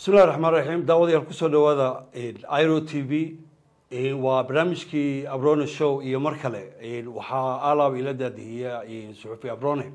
bismillahi raxmaan raxiim daawadayaal kusoo dhawaada iro t v waa barnaamijkii abrone show iyo mar kale waxaa alaab ila daadihiya suxufi abrone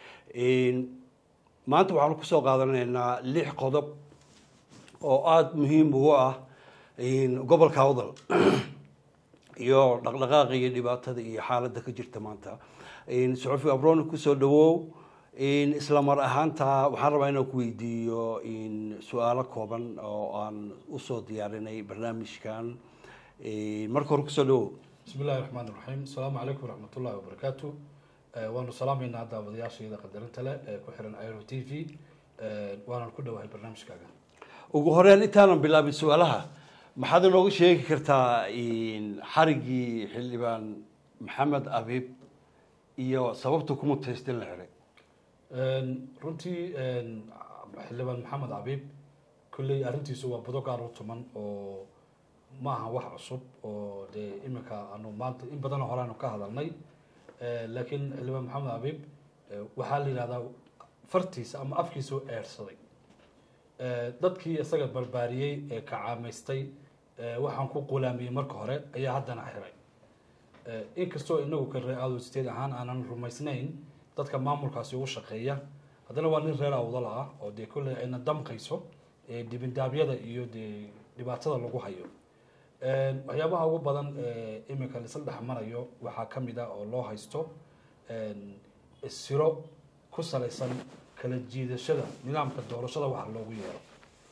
maanta waxaanu kusoo qaadanaynaa lix qodob oo aada muhiim ugu ah gobolka awdal iyo dhaqdhaqaaqa iyo dhibaatada iyo xaaladda ka jirta maanta suxufi abrone kusoo dhawow isla mar ahaanta waxaan rabaa inaan ku weydiiyo su-aalo kooban oo aan usoo diyaarinay barnaamijkan marka hore kusoo dhawow bismi illahi raxmaan iraxiim asalaamu calaykum waraxmatullahi wabarakaatu waanu salaamaynaa daawadayaashayda qadarinta leh ee ku xiran iro t v waanan ku dhowahay barnaamijkaaga ugu horeyn intaanan bilaabin su-aalaha maxaad inooga sheegi kartaa xarigii xildhibaan maxamed abiib iyo sababta ku mutaystin la xiray runtii xildhibaan maxamed abiib kolley arrintiisu waa budo gaar u tuman oo ma aha wax cusub oo dee iminka aanu maanta in badanoo hore aanu ka hadalnay laakiin xildhibaan maxamed abiib waxaa la yidhahdaa fartiisa ama afkiisa u eersaday dadkii isaga barbaariyey ee kacaamaystay waxaan ku qulaamiyey marka hore ayaa haddana xiray inkastoo inagu ka ree adosteed ahaan aanan rumaysnayn dadka maamulkaasi ugu shaqeeya haddana waa nin reer awdal ah oo dee kolley ayna damqayso dibindaabyada iyo dee dhibaatada lagu hayo waxyaabaha ugu badan iminka laisla dhex marayo waxaa ka mid ah oo loo haysto siro ku salaysan kala jiidashada nidaamka doorashada waxa loogu yeero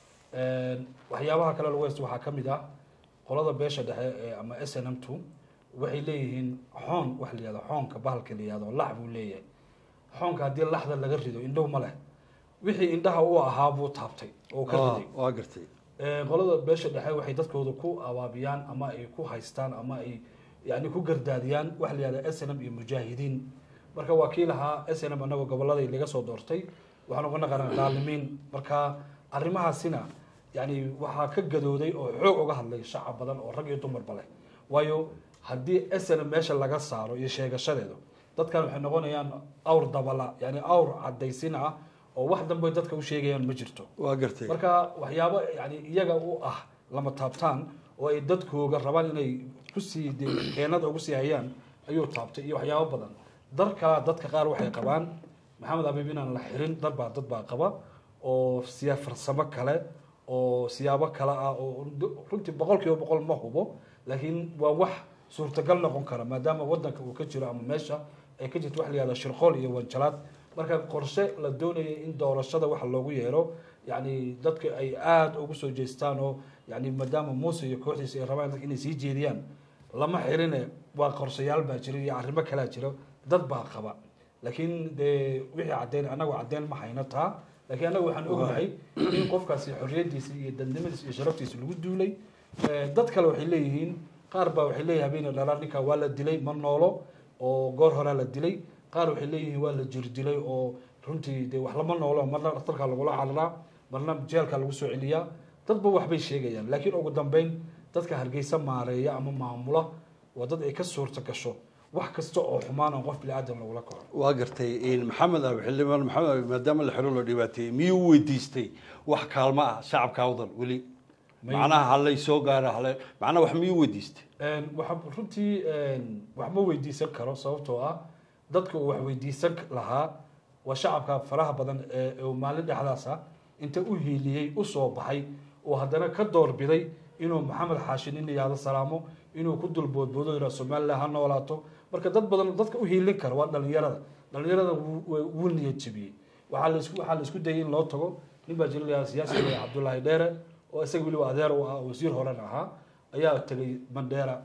waxyaabaha kale lagu haysto waxaa ka mid ah qolada beesha dhexe ee ama s n m two waxay leeyihiin xoon wax la yihahdo xoonka bahalka la yihahdo lax buu leeyahay xoonka haddii laxda laga rido indhow ma leh wixii indhaha u ahaa buu taabtay oo ka riday waa gartay qolada beesha dhexe waxay dadkooda ku abaabiyaan ama ay ku haystaan ama ay yani ku gardaadiyaan waxa la yihahda s n m iyo mujaahidiin marka waa kii lahaa s n m anagoo goboladii laga soo doortay waxaan uga naqanaa dhaalimiin marka arrimahaasina yani waxaa ka gadooday oo xoog uga hadlay shacab badan oo rag iyo dumarba leh waayo haddii s n m meesha laga saaro iyo sheegashadeedu dadkan waxay noqonayaan awr dabala yani awr cadaysin ah oo wax dambe dadka u sheegayaan ma jirto waa gartay marka waxyaabo yani iyaga u ah lama taabtaan oo ay dadkooga rabaan inay kusii de keenada ugu sii hayaan ayuu taabtay iyo waxyaabo badan dar kalaa dadka qaar waxay qabaan maxamed abiib inaan la xirin darbaa dad baa qaba oo siya farsamo kale oo siyaabo kale ah oo runtii boqol kiiba boqol ma hubo laakiin waa wax suurtagal noqon kara maadaama wadanka uu ka jiro ama meesha ay ka jirto wax la yihahda shirqool iyo wanjalaad marka qorshe la doonayay in doorashada waxa loogu yeero yani dadka ay aada ugu soo jeestaan oo yani maadaama muuse iyo kooxdiisa ay rabaan dadka inay sii jeediyaan lama xirine waa qorshayaal baa jira iyo arrimo kalaa jira dad baa qaba laakiin dee wixii caddeyn anagu caddeyn ma hayno taa laakiin anagu waxaan ognahay in qofkaasi xorriyadiisa iyo dadnimadiisa iyo sharaftiisa lagu duulay dad kale waxay leeyihiin qaar baa waxay leeyihin habeenay dhalaan ninkaa waa la dilay ma noolo oo goor horaa la dilay qaar waxay leeyihiin waa la jirdilay oo runtii dee wax lama noolo marna dhakhtarkaa lagula cararaa marna jeelkaa lagu soo celiyaa dadba waxbay sheegayaan laakiin ugu dambeyn dadka hargeysa maareeya ama maamula waa dad ay ka suurta gasho wax kasta oo xumaan oo qof bini aadam lagula kaco waa gartay maxamed abi xildhibaan maxamed abi maadaama la xiro loo dhibaateeyey miyuu weydiistay wax kaalmo ah shacabka awdal weli macnaha halay soo gaara hale macnaha wax miyuu weydiistay waxa runtii wax ma weydiisan karo sababtoo ah dadka uu wax weydiisan lahaa waa shacabka faraha badan ee maalin dhexdaasa inta u hiiliyey usoo baxay oo haddana ka doorbiday inuu maxamed xaashi nin yihahdo salaamo inuu ku dulboodboodo yihah somalilan ha noolaato marka dad badan dadka u hiilin kara waa dhalinyarada dhalinyarada wuu niyad jebiyey waxaa laisku waxaa la isku dayay in loo tago nin baa jira layaha siyaasiga cabdullaahi dheere oo isaga weliba adeer u ah wasiir horen ahaa ayaa tegay mandheera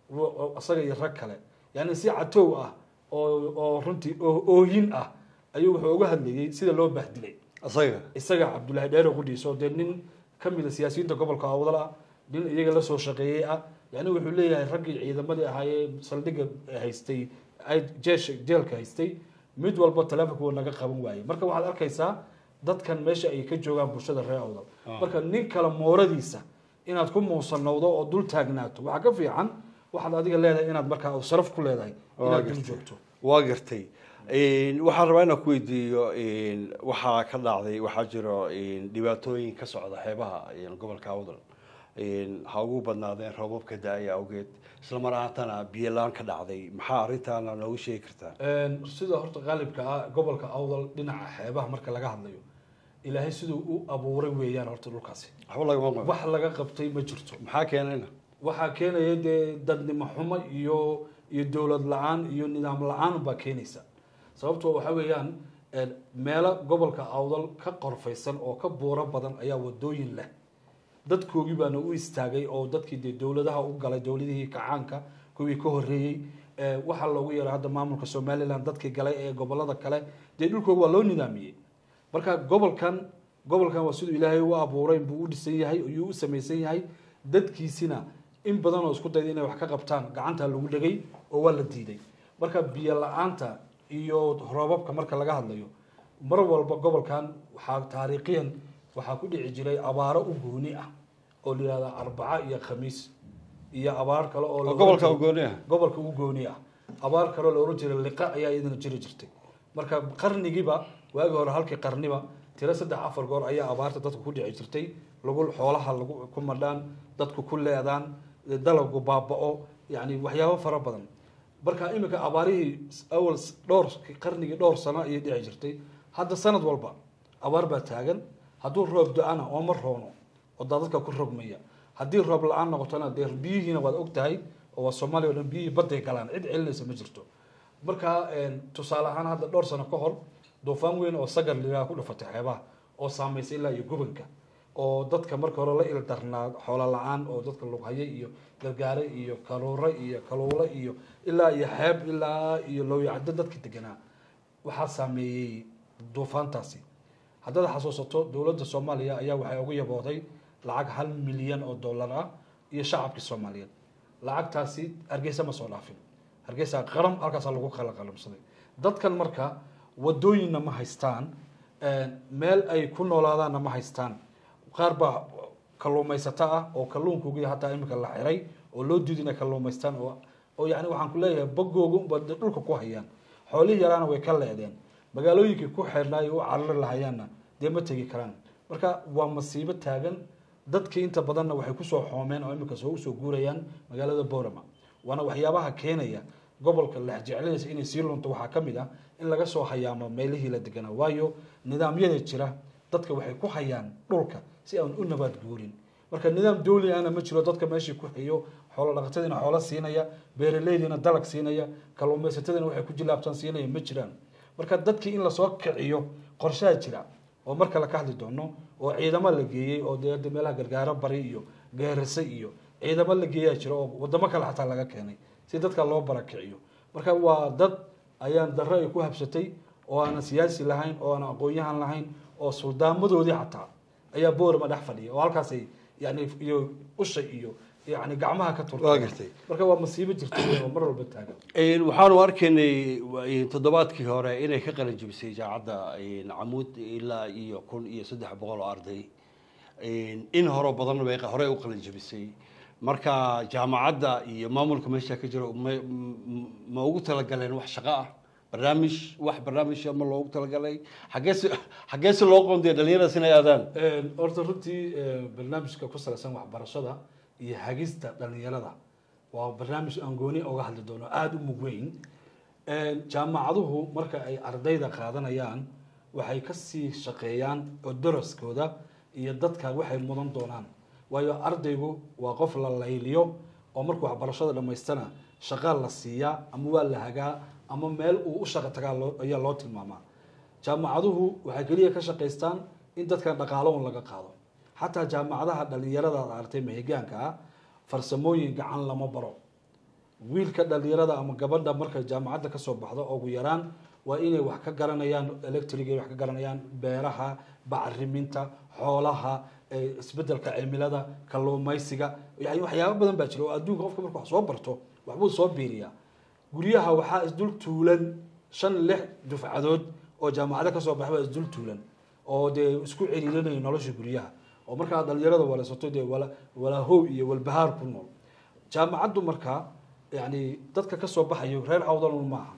isaga iyo rag kale yani si catow ah oo oo runtii ooyin ah ayuu wuxuu uga hadlayey sida loo bahdilay isaga isaga cabdullaahi dheere qudhiisa oo dee nin kamid a siyaasiyiinta gobolka awdal ah nin iyaga lasoo shaqeeyey ah yani wuxuu leeyahay raggii ciidamadii ahaayee saldhigga haystay jeesha jeelka haystay mid walba taleefonka wuu naga qaban waayey marka waxaad arkaysaa dadkan meesha ay ka joogaan bulshada reer awdal marka nin kale mooradiisa inaad ku muusanowdo oo dul taagnaato waxaa ka fiican waxaad adiga leedahay inaad markaa sharaf ku leedahay inaad dul joogto waa gartay waxaan rabaa inaan ku weydiiyo waxaa ka dhacday waxaa jiro dhibaatooyin ka socda xeebaha gobolka awdal ha ugu badnaadeen roobabka da-aya awgeed isla mar ahaantana biyo la-aan ka dhacday maxaa arrintaana noogu sheegi kartaa sida horta qaalibka ah gobolka awdal dhinaca xeebaha marka laga hadlayo ilaahay siduu u abuuray weeyaan horta dhulkaasi waxba lagama qabo wax laga qabtay ma jirto maxaa keenayna waxaa keenaya dee dadnimo xumo iyo iyo dowlad la-aan iyo nidaam la-aan baa keenaysa sababtoo waxa weeyaan meelo gobolka awdal ka qorfaysan oo ka buuro badan ayaa wadooyin leh dadkoogii baana u istaagay oo dadkii dee dowladaha u galay dowladihii kacaanka kuwii ka horeeyey waxaa loogu yeeray hadda maamulka somaliland dadkii galay ee gobolada kale dee dhulkooga waa loo nidaamiyey marka gobolkan gobolkan waa siduu ilaahay u abuuray buu u dhisan yahay ayuu u samaysan yahay dadkiisina in badan oo isku dayda inay wax ka qabtaan gacantaa lagu dhegay oo waa la diiday marka biyo la-aanta iyo roobabka marka laga hadlayo mar walba gobolkan waxaa taariikhiyan waxaa ku dhici jiray abaaro u gooni ah oo la yihahda arbaca iyo khamiis iyo abaar kale oo la gobolka oran jiray- ugooni ah gobolka u gooni ah abaar kaloo la oran jiray liqa ayaa iyadana jiri jirtay marka qarnigiiba waagi hore halkii qarniba tiro saddex afar goor ayaa abaarta dadku ku dhici jirtay lagu xoolaha lagu ku madhaan dadku ku leedaan dalagu baaba'o yani waxyaabo fara badan marka iminka abaarihii awal dhowr qarnigii dhowr sano ayay dhici jirtay hadda sanad walba abaar baa taagan hadduu roob do-ana oo ma roono oo daadadka ku rogmaya haddii roob la-aan noqotona dee biyihiina waad og tahay oo waa soomaaliya o dhan biyihii badday galaan cid celinaysa ma jirto marka tusaale ahaan hadda dhowr sano ka hor duufaan weyn oo sagar liraa ku dhufatay xeebaha oo saameysay ilaa iyo gobolka oo dadka marka hore la ildarnaa xoolo la-aan oo dadka lughaye iyo gargaare iyo kaluure iyo kaluule iyo ilaa iyo xeeb ilaa iyo lowyacdo dadka deganaa waxaa saameeyey duufaantaasi haddaad xasuusato dowladda soomaaliya ayaa waxay ugu yabooday lacag hal milyan oo dollar ah iyo shacabkii soomaaliyeed lacagtaasi hargeysa ma soo dhaafin hargeysa qaram halkaasaa lagu kala qalamsaday dadkan marka wadooyinna ma haystaan meel ay ku noolaadaanna ma haystaan qaar baa kalluumaysato ah oo kalluunkoogi hataa imika la xiray oo loo diiday inay kalluumaystaan oo oo yani waxaan ku leeyahay bagooga unba dee dhulka ku hayaan xoolihii yaraana way ka leedeen magaalooyinkii ku xeernaayo u carari lahayaanna dee ma tegi karaan marka waa masiibo taagan dadkii inta badanna waxay kusoo xoomeen oo imika soo usoo guurayaan magaalada borama waana waxyaabaha keenaya gobolka lexjeclaysa inay sii lunto waxaa ka mid ah in laga soo hayaamo meelihii la deganaa waayo nidaamyada jira dadka waxay ku hayaan dhulka si aan u nabaad guurin marka nidaam dawli ahna ma jiro dadka meeshii ku hayo xoolo dhaqatadiina xoolo siinaya beeraleydiina dalag siinaya kalluumaysatadiina waxay ku jilaabtaan siinaya ma jiraan marka dadkii in lasoo kiciyo qorshaha jira oo mar kale ka hadli doono oo ciidamo la geeyey oo dee hadda meelaha gargaaro bari iyo geerase iyo ciidamo la geeyaa jira oo wadamo kale xataa laga keenay si dadka loo barakiciyo marka waa dad ayaan darro ay ku habsatay oo aanan siyaasi lahayn oo aanan aqoon-yahan lahayn oo suldaamadoodii xataa ayaa boorama dhex fadhiya oo halkaasay yani iyo usha iyo yani gacmaha ka waa turta gartay marka waa masiibo jirta wey oo mar walba taagan waxaanu arkaynay toddobaadkii hore inay ka qalin jebisay idaacadda camuud ilaa iyo kun iyo saddex boqol oo arday in horo badan bay horey u qalin jebisay marka jaamacadda iyo maamulka meesha ka jiro ma ma ugu talagaleen wax shaqo ah barnaamij wax barnaamij ma loogu talagalay xageese xageese loo qoonday dhalinyaradaas inay aadaan horta runtii barnaamijka ku salaysan waxbarashada iyo hagista dhalinyarada waa barnaamij aan gooni oga hadli doono aada u mug weyn jaamacaduhu marka ay ardayda qaadanayaan waxay kasii shaqeeyaan oo daraskooda iyo dadka waxay mudan doonaan waayo ardaygu waa qof la layliyo oo markuu waxbarashada dhammaystana shaqa la siiyaa ama waa la hagaa ama meel uu u shaqo tagaa loo ayaa loo tilmaamaa jaamacaduhu waxay keliya ka shaqaystaan in dadkan dhaqaalahun laga qaado xataa jaamacadaha dhalinyarada aad artay mahigaanka ah farsamooyin gacan lama baro wiilka dhalinyarada ama gabadha markay jaamacadda kasoo baxdo ugu yaraan waa inay wax ka garanayaan electriga wax ka garanayaan beeraha bacriminta xoolaha isbedelka cimilada kalluumaysiga yani waxyaabo badan baa jira oo adduunka qofka marku wax soo barto waxbuu soo biiriyaa guryaha waxaa isdul tuulan shan lix dufcadood oo jaamacado kasoo baxay baa isdul tuulan oo dee isku ciriirinaya nolosha guryaha oo markaa dhalinyarada walasato dee wala walaahow iyo walbahaar ku nool jaamacaddu markaa yani dadka kasoo baxayo reer awdalun maaha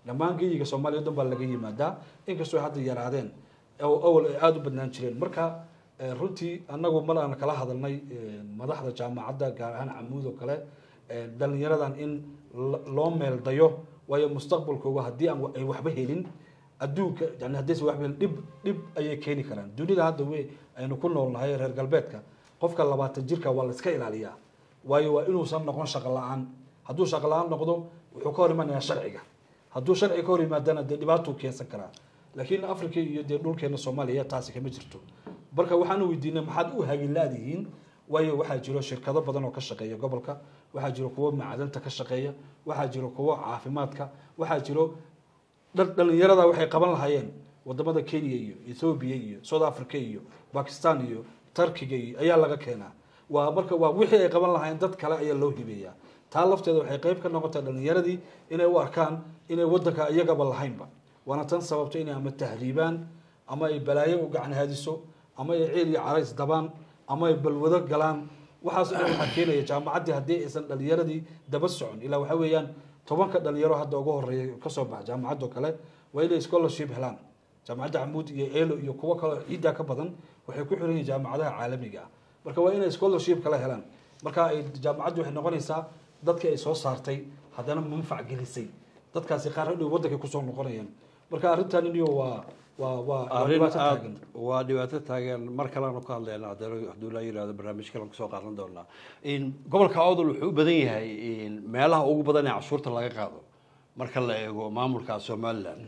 dhammaan geyiga soomaaliya o dhan baa laga yimaadaa inkastoo hadda yaraadeen oo awal ay aada u badnaan jireen marka eh, runtii annagu mar aan kala hadalnay eh, madaxda jaamacadda gaar ahaan camuud oo kale eh, dhalinyaradan in lo- loo meeldayo waayo mustaqbalkooga haddii aan wa- ay waxba helin adduunka yani haddaysan waxba helin dhib dhib ayay keeni karaan dunida hadda we aynu ku noolnahay reer galbeedka qofka labaatan jirka waa la iska ilaaliyaa waayo waa inuusan noqon shaqo la-aan hadduu shaqo la-aan noqdo wuxuu ka hor imanayaa sharciga hadduu sharciga ka hor yimaadana dee dhibaatuu keensan karaa laakiin africa iyo dee dhulkeena soomaaliya taasi kama jirto marka waxaan weydiinay maxaad u hagilaadihiin waayo waxaa jiro shirkado badan oo ka shaqeeya gobolka waxaa jiro kuwo macdanta ka shaqeeya waxaa jiro kuwo caafimaadka waxaa jiro dhal- dhalinyarada waxay qaban lahaayeen wadamada kenya iyo ethoobia iyo south africa iyo bakistan iyo turkiga iyo ayaa laga keenaa waa marka waa wixii ay qaban lahaayeen dad kale ayaa loo hibeeyaa taa lafteeda waxay qayb ka noqotay dhalinyaradii inay u arkaan inay wadanka iyagaba lahaynba waana tan sababta inay ama tahriibaan ama ay balaayo u gacan haadiso ama ay ceel iyo carays dabaan ama ay balwado galaan waxaas dhan waxaa keenaya jaamacaddii haddii aysan dhalinyaradii daba socon ilaa waxaa weeyaan tobanka dhalinyaro hadda ugu horeeya kasoo baxa jaamacaddo kale waa inay scholarship helaan jaamacadda camuud iyo elo iyo kuwo kaleo ciiddaa ka badan waxay ku xiran yihiin jaamacadaha caalamiga ah marka waa inay scholarship kala helaan marka ay jaamacaddu waxay noqonaysaa dadkii ay soo saartay haddana manfac gelisay dadkaasi qaar hadhow waddankay kusoo noqonayaan marka arrintan iniyo waa waa waa waa arrin dhibaato aad taagan waa dhibaato taagan mar kaleanu ka hadlayna haddana hadduu la yihahdo barnaamij kalean kusoo qaadan doonaa in gobolka awdal wuxuu u badan yahay in meelaha ugu badan ee cashuurta laga qaado marka la eego maamulka somaliland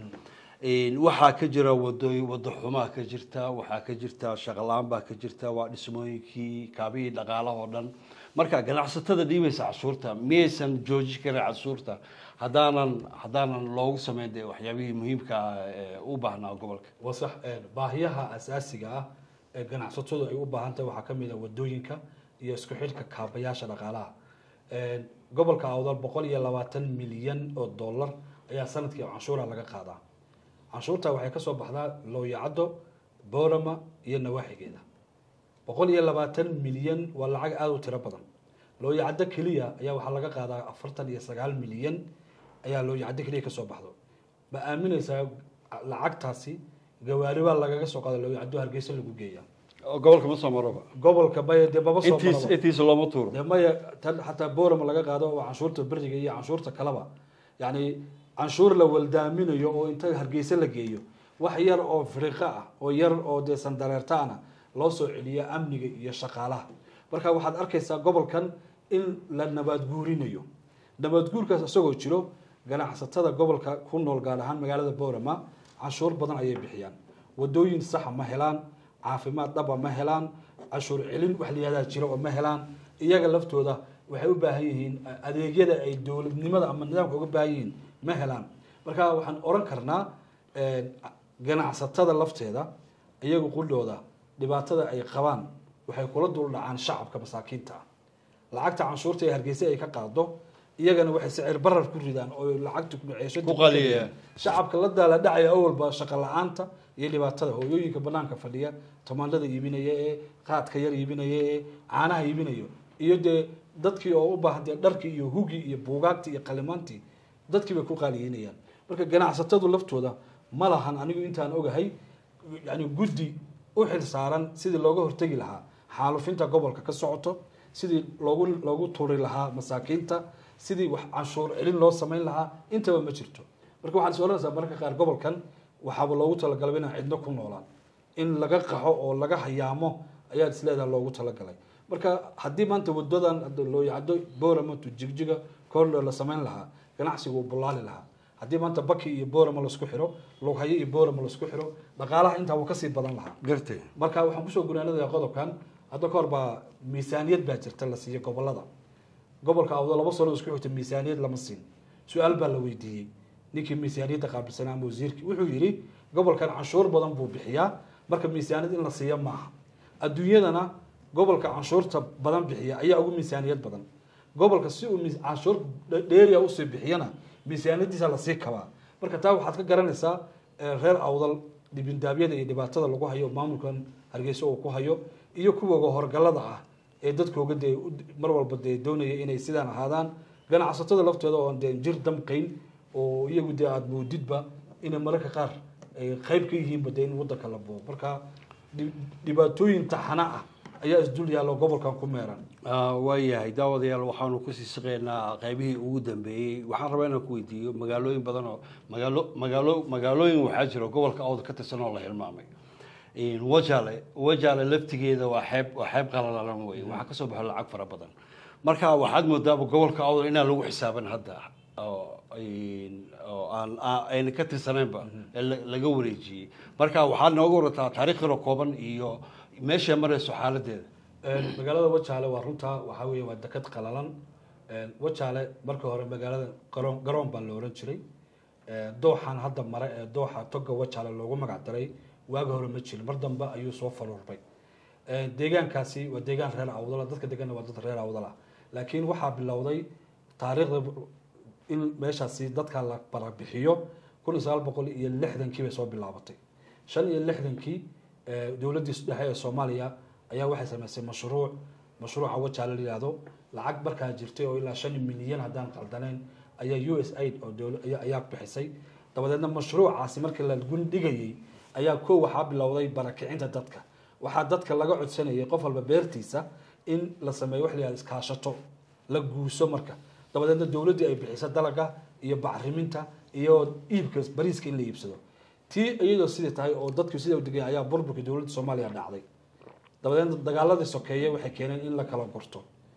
in waxaa ka jira wadooyin wado xumaa ka jirta waxaa ka jirta shaqalaan baa ka jirta waa dhismooyinkii kaabihii dhaqaalaha oo dhan marka ganacsatada dhiibaysa cashuurta miyaysan jooji karin cashuurta haddaanan haddaanan loogu sameyn dee waxyaabihii muhiimka ah ee u baahnaa gobolka waa sax een, baahiyaha asaasiga ah ee ganacsatadu ay u baahan tahay waxaa ka mid ah wadooyinka iyo isku xidhka kaabayaasha dhaqaalaha Een, gobolka awdal boqol iyo labaatan milyan oo dollar ayaa sanadkii canshuura laga qaadaa canshuurta waxay kasoo baxdaa looyacaddo boorama iyo nawaaxigeeda boqol iyo labaatan milyan waa lacag aada u tiro badan looyacaddo keliya ayaa waxaa laga qaadaa afartan iyo sagaal milyan ayaa looyacaddo keliya kasoo baxdo ma aaminaysaa lacagtaasi gawaari baa lagaga soo qaada looyacaddo hargeysa lagu geeya gobolka ma soo maroba gobolka maya dee maba soo intiis maraba. intiisa looma tuuro dee maya tan xataa boorama laga qaado oo canshuurta beriga iyo canshuurta kaleba yacni canshuur la waldaaminayo oo inta hargeysa la geeyo wax yar oo firiqo ah oo yar oo dee sandareertaana loo soo celiyo amniga iyo shaqaalaha marka waxaad arkaysaa gobolkan in la nabaadguurinayo nabaadguurkaas isagoo jiro ganacsatada gobolka ku nool gaar ahaan magaalada boorama canshuur badan ayay bixiyaan wadooyin saxa ma helaan caafimaad dhaba ma helaan cashuur celin wax layihahdaa jiro oo ma helaan iyaga laftooda waxay u baahan yihiin adeegyada ay dowladnimada ama nidaamka uga baahan yihiin ma helaan marka waxaan oran karnaa eh, ganacsatada lafteeda iyagu quldhooda dhibaatada ay qabaan waxay kula dul dhacaan shacabka masaakiinta ah lacagta canshuurta ee hargeysa ay ka qaado iyagana waxay sicir barar ku ridaan oo lacagta kuceeshada Ku qaliyeen. shacabka la daala dhacaya awalba shaqo la-aanta iyo dhibaatada hooyooyinka banaanka fadhiya tamaandhada iibinaya ee qaadka yar iibinaya ee caanaha iibinayo iyo dee dadkii oo u baahan dee dharkii iyo hugii iyo buugaagtii iyo qalimaantii dadkii bay ku qaaliyeynayaan marka ganacsatadu laftooda ma lahan anigu intaan ogahay yani guddi u xil saaran sidii looga hortegi lahaa xaalufinta gobolka ka socoto sidii loogu loogu turi lahaa masaakiinta sidii wax canshuur celin loo samayn lahaa intaba ma jirto marka waxaad is oranaysaa mararka qaar gobolkan waxaaba loogu talagalay inaan cidno ku noolaan in laga qaxo oo laga hayaamo ayaad isleedaha loogu talagalay marka haddii maanta wadadan hadda loo yacdo boorama to jigjiga koordho la samayn lahaa ganacsigu wuu bullaali lahaa haddii maanta baki iyo boorama laisku xiro lughayo iyo boorama laisku xiro dhaqaalaha intaa wuu kasii badan lahaa gartay marka waxaan kusoo gunaanadayaa qodobkan hadda ka hor baa miisaaniyad baa jirta la siiyo gobolada gobolka awdo laba sano isku xigta miisaaniyad lama siin su-aal baa la weydiiyey ninkii miisaaniyadda qaabilsanaa ama wasiirkii wuxuu yidhi gobolkan canshuur badan buu bixiyaa marka miisaaniyad in la siiyo maaha adduunyadana gobolka canshuurta badan bixiya ayaa ugu miisaaniyad badan gobolka si uu miis- canshuur dhe- dheeriya usii bixiyana miisaaniyadiisa lasii kabaa marka taa waxaad ka garanaysaa eh, reer awdal dhibindaabyada iyo dhibaatada lagu hayo maamulkan hargeysa uu ku hayo iyo kuwooga horgalada ah ee dadkooga dee u- mar walba dee doonaya inay sidaan ahaadaan ganacsatada laftooda oon dee jir damqayn oo iyagu dee aada moodidba inay mararka qaar ay qayb ka yihiinba dee in wadanka la boobo marka dhib- dhibaatooyin taxana ah ayaa isdul yaallo gobolkan ku meeran Ah, waayahay daawadayaal waxaanu kusii shaqeynaa qaybihii ugu dambeeyey waxaan rabaa inaan ku weydiiyo magaalooyin badan oo magaalo magaalo magaalooyin waxaa jira gobolka awda ka tirsan oo la hilmaamay In wajale wajale laftigeeda waa xeeb waa xeeb qalalan wey waxaa kasoo baxo lacag fara badan marka waxaad moodaaba gobolka awda inaan lagu xisaaban hadda oo in- oo aan aan- ayna ka tirsanaynba ee la- laga wareejiyey marka waxaad nooga warataa taariikh yaro kooban iyo meeshay marayso xaaladeeda Een, magaalada wajaale waa runtaa waxaa weeye waa deked qalalan Een, wajaale marka hore magaalada garoon garoon baa la oran jiray Een, dooxan hadda mare ee dooxa toga wajaale loogu magac daray waagi hore ma jirin mar dambe ayuu soo faruurbay Een, deegaankaasi waa deegaan reer awdala dadka deganna waa dad reer awdala laakiin waxaa bilowday taariikhda in meeshaasi dadka la barabixiyo kun iyo sagaal boqol iyo lixdankii bay soo bilaabatay shan iyo lixdankii ee, dowladdii dhexe ee soomaaliya ayaa waxay samaysay mashruuc mashruuca wajaale la yihahdo lacag markaa jirtay oo ilaa shan milyan haddaan qaldanayn ayaa u s aid oo dowla- ayaa- ayaa bixisay dabadeedna mashruucaasi markii la gundhigayey ayaa koo waxaa bilowday barakicinta dadka waxaa dadka laga codsanayay qof walba beertiisa in la sameeyo wax la yihahdo iskaashato la guuso marka dabadeedna dowladdii ay bixiso dalaga iyo bacriminta iyo iibka bariiska in la iibsado tii iyadoo sidii tahay oo dadku sida u degay ayaa burburka dowladda soomaaliya dhacday dabadeedna dagaaladii sokeeye waxay keeneen in la kala gurto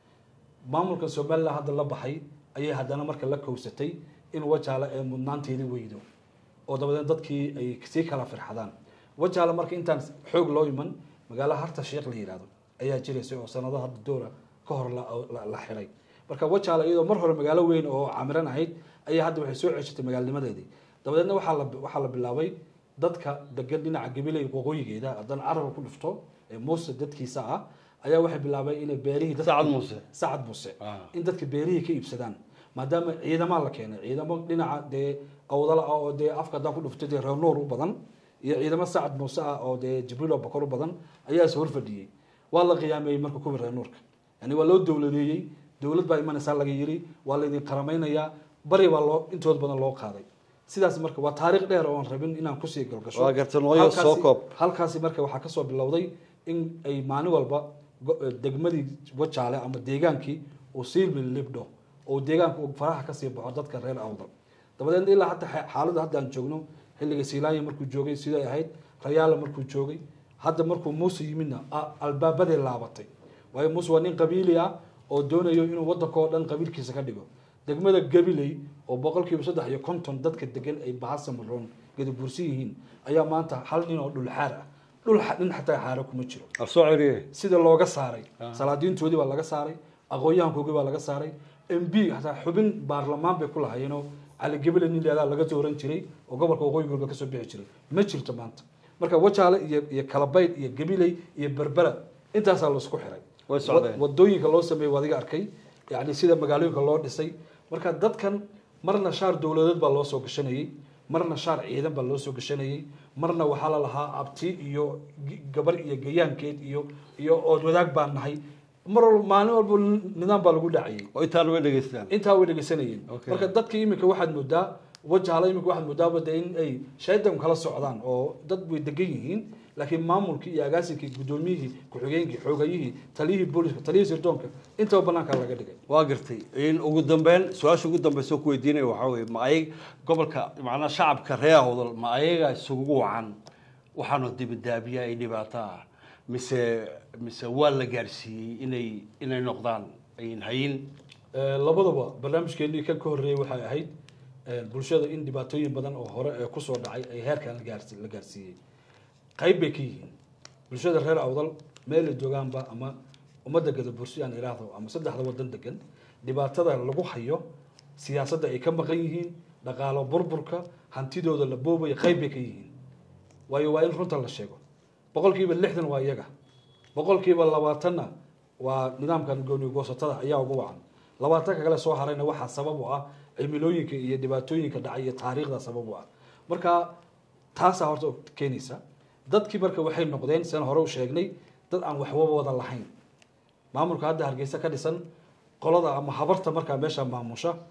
maamulka somalilan hadda la baxay ayay haddana marka la kowsatay in wajaale ee mudnaanteedii weydo oo dabadeed dadkii ay sii kala firxadaan wajaale marka intaan xoog loo iman magaalo harta sheekh la yihahdo ayaa jiraysay oo sanado hadda doora ka hor la- la- la xiray marka wajaale iyadoo mar hore magaalo weyn oo camiran ahayd ayaa hadda waxay soo ceshatay magaalnimadeedii dabadeedna waxaa la waxaa la bilaabay dadka degan dhinaca gabiley waqooyigeeda haddana caraba ku dhufto ee muuse dadkiisa ah ayaa waxay bilaabay inay beerihii dadka- Sacad Muuse. sacad muuse Ah. in dadka beerihii ka iibsadaan maadaama ciidamaa la keenay ciidamo dhinaca dee awdala ah oo dee afka haddaan ku dhuftay dee reer nuur u badan iyo ciidamo sacad muuse ah oo dee jibriil oo bakor u badan ayaa is horfadhiyey waa la qiyaameeyey marka kuwii reer nuurka yani waa loo dowladeeyey dowlad baa imanaysaa laga yiri waa laydin qaramaynayaa bari baa loo intooda badan loo qaaday sidaas marka waa taariikh dheer oo aan rabin inaan kusii galgasho Waa gartay, nooyo Halkaasi- soo koob. halkaasi marka waxaa kasoo bilowday in ay maalin walba go- degmadii wajaale ama deegaankii uu sii libdho oo deegaanka uu faraha kasii baxo dadka reer awdal dabadeedna ilaa hadda xa- xaaladda hadda aan joogno xilliga siilaanya markuu joogay siday ahayd rayaala markuu joogay hadda markuu muuse yimidna a- albaabaday laabatay waayo muuse waa nin qabiili ah oo doonayo inuu wadanka oo dhan qabiilkiisa ka dhigo degmada gabiley oo boqolkiiba saddex iyo konton dadka degan ay bahasamaroon gadabursi yihiin ayaa maanta hal nin oo dhulxaar ah dhul xa- nin xataa xaaro kuma jiro af soo celiye sida looga saaray Ah. salaadiintoodii baa laga saaray aqoon-yahankoogii baa laga saaray m b hataa xubin baarlamaan bay ku lahaayeenoo cali gebele nin leedaa laga dooran jiray oo gobolka waqooyi galbeed kasoo bixi jiray ma jirto maanta marka wajaale iyo iyo kalabayd iyo gabiley iyo berbera intaasaa laisku xiray Way socdeen. Wa- wadooyinka loo sameeyey waa adiga arkay yani sida magaalooyinka loo dhisay marka dadkan marna shaar dowladeed baa loo soo gashanayey marna shaar ciidan baa loo soo gashanayey marna waxaa la lahaa abti iyo g- gabar iyo gayaankeed iyo iyo ood wadaag baan nahay mar walba maalin walba nidaam baa lagu dhacayay oo intaan way dhegeystaan intaa way dhegeysanayeen Okay. marka dadka iminka waxaad moodaa wajahala iminka waxaad moodaaba de in ay shaydan kala socdaan oo dad way degan yihiin laakiin maamulkii iyo agaasinkii guddoomiyihii ku-xigeenkii xoogayihii taliyihii booliska taliyihii sirdoonka intaba banaanka laga dhigay waa gartay in ugu dambeyn su-aasha ugu dambeysa oo ku weydiinaya waxaa weye ma ayag gobolka macnaa shacabka reer awdal ma ayaga isugu wacan waxaanu dibidaabiya ay dhibaato ah mise mise waa la gaarsiiyey inay inay noqdaan ayn hayin Eh, labadaba barnaamijkeenii kan ka horreeyey waxay ahayd eh, bulshada in dhibaatooyin badan oo hore ee kusoo dhacay ay heerkan la gaarsi- la gaarsiiyey qayb bay ka yihiin bulshada reer awdal meel ay joogaanba ama ummadda gadabursi aan iraahdo ama saddexda wadan degan dhibaatada lagu hayo siyaasadda ay ka maqan yihiin dhaqaalo burburka hantidooda la boobaya qayb bay ka yihiin waayo waa in runta la sheego boqolkiiba lixdan waa iyaga boqolkiiba labaatanna waa nidaamkan gooni goosatada ayaa ugu wacan labaatanka kale soo harayna waxaa sabab u ah cimilooyinka iyo dhibaatooyinka dhacay iyo taariikhda sabab u ah marka taasaa horta keenaysa dadkii marka waxay noqdeen sidan hore u sheegnay dad aan waxba wada lahayn maamulka hadda hargeysa ka dhisan qolada ama habarta markaa meesha maamusha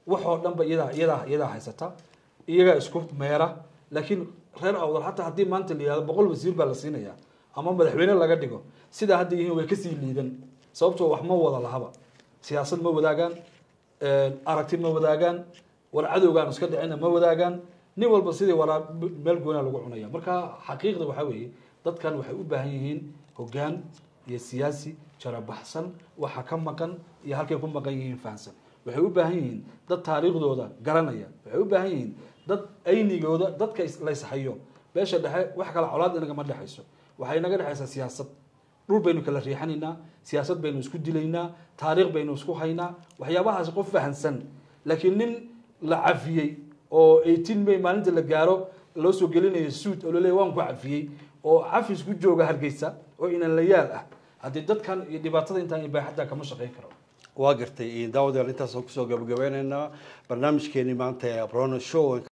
waxoo dhanba iyadaa iyadaa iyadaa haysata iyagaa isku meera laakiin reer awdal xataa haddii maanta la yihahdo boqol wasiir baa la siinaya ama madaxweyne laga dhigo sidaa hadda yihiin way kasii liidan sababtoo wax ma wada lahaba siyaasad ma wadaagaan aragti ma wadaagaan war cadowgaan iska dhicina ma wadaagaan nin walba sidii waraa meel goonaa lagu cunaya marka xaqiiqda waxaa weeye dadkan waxay u baahan yihiin hoggaan iyo siyaasi jarabaxsan waxa ka maqan iyo halkay ku maqan yihiin fahansan waxay u baahan yihiin dad taariikhdooda garanaya waxay u baahan yihiin dad aynigooda dadka la ishayo beesha dhexe wax kale colaad inagama dhexayso waxay inaga dhexaysaa siyaasad dhul baynu kala riixanaynaa siyaasad baynu isku dilaynaa taariikh baynu isku haynaa waxyaabahaasi qof fahansan laakiin nin la cafiyey oo eighteen may maalinta la gaaro loo soo gelinayo suud oo laleeyahy waan ku cafiyey oo cafis ku jooga hargeysa oo inan la yaal ah haddii dadkan iyo dhibaatada intaan ibaaxadda kama shaqayn karo waa gartay daawadayaal intaasaan kusoo gabagabeynaynaa barnaamijkeeni maanta ee abrono show